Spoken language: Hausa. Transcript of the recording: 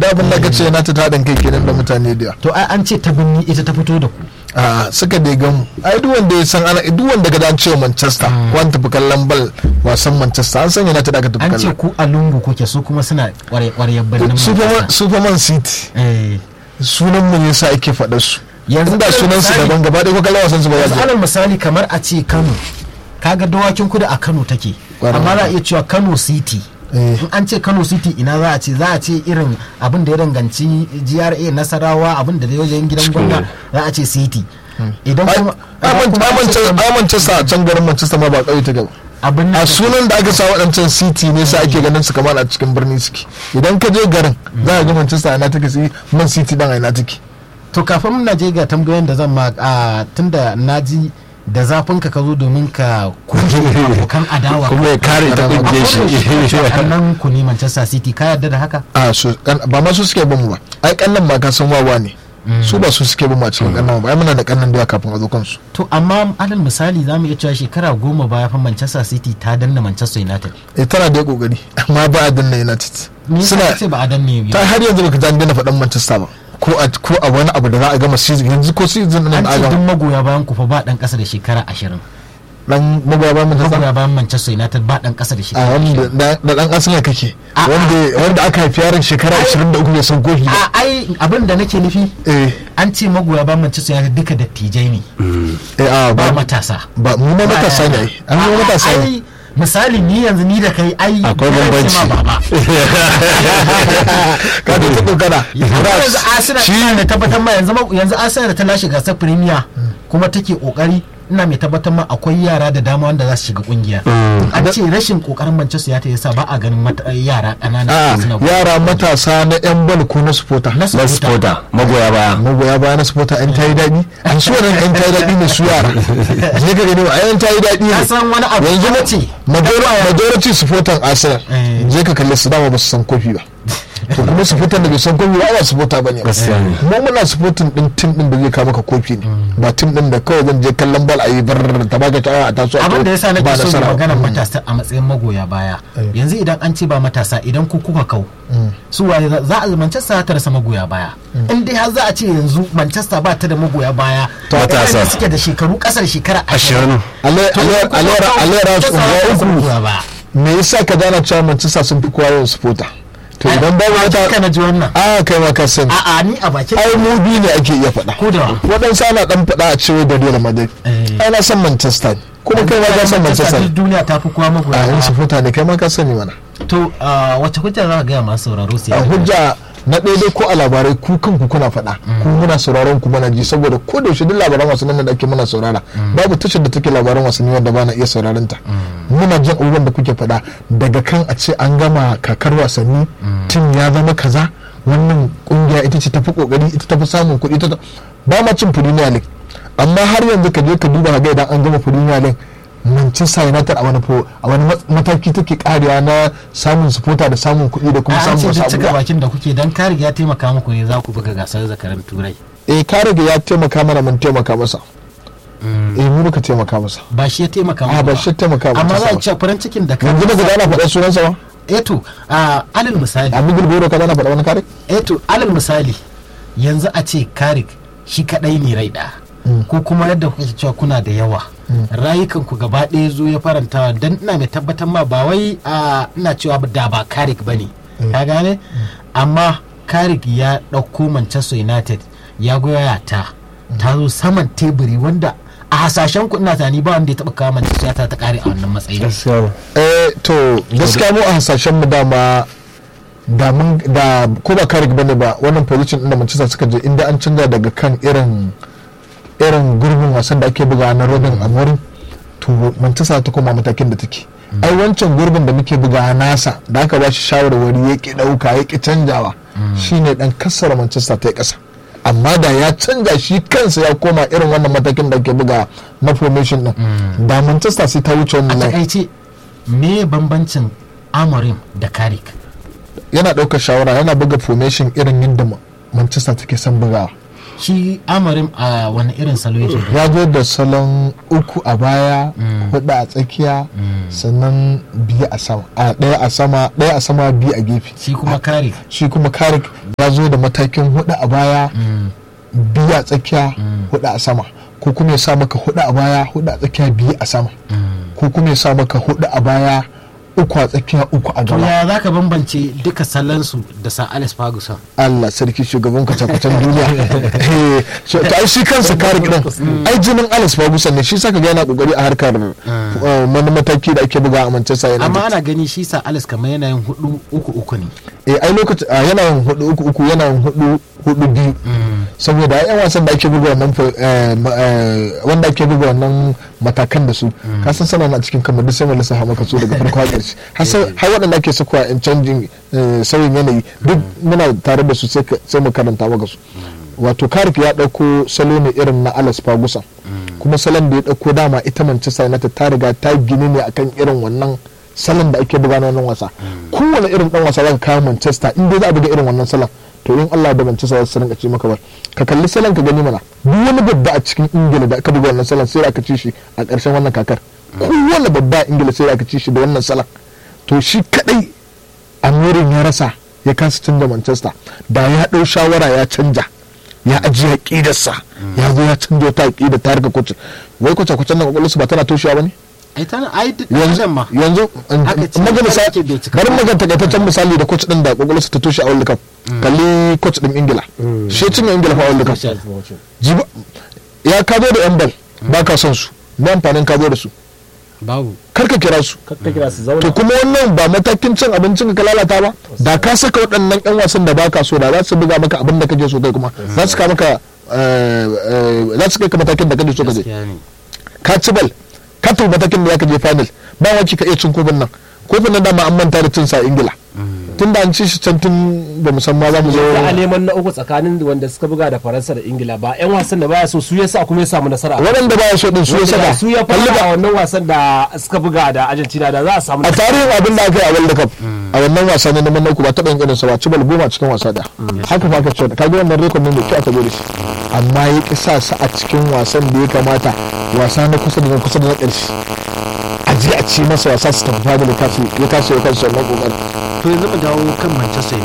da abin da kace na ta taɗin kai kenan da mutane da yawa. to ai an ce ta binni ita ta fito da ku a suka dai gamu ai duk wanda ya san ana duk wanda ga dan cewa Manchester ko an tafi kallon bal wasan Manchester an san yana ta daga tafi an ce kallon ku a lungu kuke su kuma suna ƙwarya birnin Superman Manchester. Superman City Eh, sunan mu ne sa ake faɗa su Yanzu yanzu da alal sunan su misali- daban gaba ɗaya ko kallon wasan su ba yanzu za alal misali kamar a ce kano kaga dawakin kudu a kano take Ƙwarai. amma za a iya cewa kano city Eh. in an ce kano city ina za a ce za a ce irin abin da ya danganci gra nasarawa abin da ya wajen gidan gwamna za a ce city idan kuma idan kuma an ce Kano, a Manchester a can garin Manchester ma ba ƙauye ta gaba abin a nan sunan da aka sa waɗancan city ne sa ake ganin su kamar a cikin birni suke idan ka je garin za ka ga Manchester a ina take sai Man City dan a ina take to kafin na je ga tambayoyin da zan ma a tunda na ji da zafin ka ka zo domin ka kushe abokan adawa kuma ya kare ta kungiyar shi kannan ku ne Manchester City ka yarda da haka a su kan- ba ma su suke bin mu ba ai kannan ma ka san wawa ne su ba su suke bin mu a cikin kannan ba ai muna da kannan da yawa kafin a zo kansu to amma alal misali za mu iya cewa shekara goma baya fa Manchester City ta danna Manchester United eh tana da kokari amma ba a danna United ni suna suna ce ba a danne ta har yanzu baka ji an daina faɗan Manchester ba ko a ko a wani abu da za a gama season yanzu ko season din an da ce a duk gama magoya bayan ku fa ba dan kasa da shekara ashirin dan magoya ba Manchester magoya bayan Manchester United ba dan kasa da a shekara wanda ashirin da da dan Arsenal kake A- wanda wanda aka haifi yaron shekara 23 bai san kofi ba a ai abin da nake nufi eh an ce magoya bayan Manchester United duka dattijai ne eh a ba ba matasa ba mu ma matasa ne ai an yi matasa ne ai misali ni yanzu ni da kai ai Akwai na ce bambanci. ma baba ka da ta kokara yanzu Arsenal shi ina mai tabbatar ma yanzu ma- yanzu Arsenal da ta lashe gasar Premier kuma take kokari ina mai tabbatar ma akwai yara da dama wanda za su shiga kungiya an ce rashin kokarin Manchester United yasa ba a ganin mata- yara ƙanana a suna yara matasa na yan bal ko na supporter na na supporter. supporter magoya baya magoya baya na supporter an tayi daɗi an su wannan an tayi daɗi ne su yara je ka gani a yan tayi daɗi ka ne san wani abu yanzu na na ce majority majority supporter Arsenal Eh. je ka kalli su dama ba su san kofi ba to kuma supporter da bai san kofi ba ba supporter bane ba Gaskiya ne. mu muna supporting din team din da zai kawo maka kofi ne ba team din da kawai zan je kallon bal a yi bar ta baka ta a taso a abin da yasa ba nake so mu nasara. magana Mm. matasa a matsayin magoya baya yanzu idan an ce ba matasa idan ku kuka kau su waye za- za a Manchester ta rasa magoya baya in dai har za a ce yanzu Manchester ba ta da magoya baya To matasa. waɗanda suke da shekaru kasar shekara ashirin Ale- To, ale- ku kuka alera kau, alera Manchester su za ta rasa uku magoya baya me yasa ka gana cewa Manchester sun fi kowa yawan supporter to idan babu Ai, wata kana ji wannan a kai ma ka sani a'a ni a bakin ai mu biyu ne ake iya faɗa ko da wa? waɗansu ana ɗan faɗa a cewa da Real Madrid Eh. ai na san Manchester ne kuma kai ma ka san Manchester duk ne duniya ta fi kowa magoya a yin baya supporter ne kai ma ka sani mana to ah, wace hujja za ka gaya masu sauraro su a yi hujja na ɗaya dai ko a labarai ku kanku kuna faɗa ku muna sauraron ku muna ji saboda ko da yaushe duk labaran wasannin da ake muna saurara babu tashar da take labaran wasanni wanda ba na iya sauraron ta muna jin abubuwan da kuke faɗa daga kan a ce an gama kakar wasanni tim ya zama kaza wannan kungiya ita ce tafi kokari ita tafi samun kuɗi ita ta- ba ma cin premier league amma har yanzu ka je ka duba ka ga idan an gama premier league Manchester United a wani fo- a wani mat- mataki take karewa na samun supporter da samun kuɗi da kuma an samun ce wasu duk cika abubuwa bakin da kuke dan kariga ya taimaka muku ne za ku buga gasar zakaran turai eh ka rage ya taimaka mana mun taimaka masa eh mu muka taimaka masa ba shi ya taimaka a muku ba shi ya taimaka amma masa za a ba. ce farin cikin da ka yanzu daga ana faɗa sunansa ba eto a alal misali a migil boro ka zana faɗa wani kare eto alal misali yanzu a ce karik shi kadai ne rai ɗaya ko kuma yadda kuke cewa kuna da yawa rayukan ku gaba ɗaya zo ya faranta dan ina mai tabbatar ma ba wai a ina cewa da ba karik bane ka gane amma karik ya ɗauko manchester united ya goya ta ta zo saman teburi wanda a hasashen ku ina tani ba wanda ya taɓa kawo manchester united ta kare a wannan matsayin gaskiya eh to gaskiya mu a hasashen mu dama da mun da ko ba karik bane ba wannan position din da Manchester suka je inda an canza daga kan irin irin gurbin wasan da ake buga na Robin Amorim to Manchester ta koma matakin da take ai wancan gurbin da muke buga nasa da aka ba shi shawarwari ya ki dauka ya ki canjawa shine dan kassara Manchester ta yi kasa amma da ya canja shi kansa ya koma irin wannan matakin da ake buga na formation din da Manchester sai ta wuce a wannan line. takaice me bambancin amorim da karik yana ɗaukar shawara yana buga formation irin yadda Ma- manchester take son bugawa shi amarin a wani irin salo yake ya zo da salon uku a baya hudu a tsakiya sannan biyu a sama a ɗaya a sama ɗaya a sama biyu a gefe shi kuma kare shi kuma karik ya zo da matakin hudu a baya biyu a tsakiya hudu a sama ko kuma ya sa maka hudu a baya hudu a tsakiya biyu a sama ko kuma ya sa maka hudu a baya uku a tsakiya uku a to gaba ya za ka bambance duka sallansu da sa alex ferguson Allah sarki shugaban kwace-kwacen duniya Eh, so, to ai shi kansa kare gidan ai jinin Alex Ferguson ne shi saka ga yana kokari a harkar uh, wani mataki da ake buga a Manchester United amma ana gani shi sa alex kamar yana yin hudu uku uku ne eh ai lokaci a yana yin hudu uku uku yana yin hudu hudu biyu saboda ai yan wasan da ake buga wannan fa- eh, ma- eh, wanda ake buga wannan matakan da su ka san sana na cikin kamar duk sai mai lissafa maka su daga farko har ƙarshe har sai- har waɗanda ake sakuwa in canjin eh, sauyin yanayi duk muna tare da su sai ka- sai mu karanta maka su wato karif ya ɗauko salo ne irin na Alex Ferguson kuma salon da ya ɗauko dama ita Manchester United ta riga ta gini ne akan irin wannan salon da ake buga na wannan wasa kowane irin dan wasa zaka kawo Manchester in dai za a buga irin wannan salon to in Allah da Manchester za su rinka ce maka ba ka kalli salon ka gani mana duk wani babba a cikin Ingila da aka buga wannan salon sai aka ci shi a ƙarshen wannan kakar kowane babba a Ingila sai aka ci shi da wannan salon to shi kadai amirin ya rasa ya kasa canza Manchester da ya ɗau shawara ya canja ya ajiye aƙidarsa ya zo ya canja wata aƙida ta harka kwace wai kwace kwacen nan kwakwalwarsu ba tana toshewa ba ne ai tana ai duk yanzu adam ma yanzu Haka ce, maga haka misali ce bai cika bari ba. maga takaitaccen misali da coach din da kwakwalwarsa ta toshe a World Cup kalli coach din Ingila shi ya cinye Ingila fa a World Cup Jiba ya ka zo da yan bal ba ka son su me amfanin ka zo da su babu kar ka kira su ka kira su to zauna kuma wannan ba matakin cin abincin ka lalata ba da ka saka waɗannan yan wasan da baka so da za su buga maka abin da kake so kai kuma za su ka maka eh, eh, za su kai ka matakin da kake so ka je gaskiya ne ka ci bal ka tafi matakin da zaka je final ba waki ka iya cin kofin nan kofin nan dama an manta da cin sa a ingila tun da an ci shi can tun ba musamman za mu zo za a neman na uku tsakanin wanda suka buga da faransa da ingila ba yan wasan da baya so su yasa kuma ya samu nasara waɗanda ba ya so din su ya Wanda saka su ya kalli fara a ba wannan wasan da suka buga da argentina da za a samu a nasara tarihin abin da aka yi a world cup a wannan wasa ne na manna uku ba taɓa yin irinsa ba ci bal goma cikin wasa da haka fa ka ce ka ga wannan rekod ne mai kyau aka zo da shi amma ya ki sa su a cikin wasan da ya kamata wasa na kusa da na kusa da na ƙarshe a je a ci masa wasa su tafi fadil ya kasa ya kasa wannan kokarin to yanzu mu dawo kan manchester